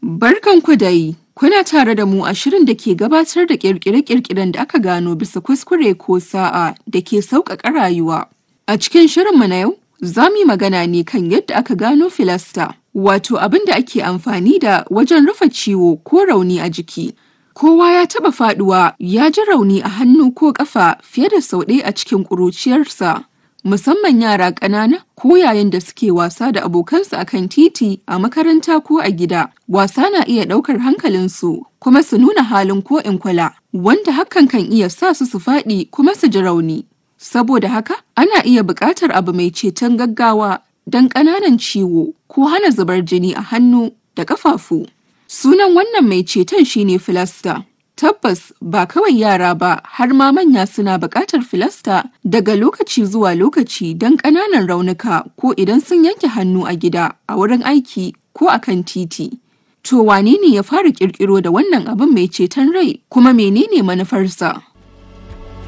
Barkanku dai, kuna tare da mu a shirin da ke gabatar da ƙirƙire-ƙirƙiren da aka gano bisa kuskure ko sa'a da ke sauƙaƙa rayuwa. A cikin shirinmu na yau, za mu yi magana ne kan yadda aka gano filasta, wato abin da ake amfani da wajen rufe ciwo ko rauni a jiki. Kowa ya taɓa faɗuwa ya ji rauni a hannu ko ƙafa fiye da sau ɗaya a cikin ƙuruciyarsa. musamman yara ƙanana ko yayin da suke wasa da abokansu a kan titi a makaranta ko a gida wasa na iya ɗaukar hankalinsu kuma su nuna halin ko in kula wanda hakan kan iya sa su su faɗi kuma su ji rauni saboda haka ana iya buƙatar abu mai ceton gaggawa don ƙananan ciwo ko hana zubar jini a hannu da ƙafafu sunan wannan mai ceton shine filasta Tabbas ba kawai yara ba har ma manya suna buƙatar filasta daga lokaci zuwa lokaci don ƙananan raunuka ko idan sun yanke hannu a gida, a wurin aiki ko a kan titi. To wane ne ya fara ƙirƙiro da wannan abin mai ceton rai kuma menene manufarsa?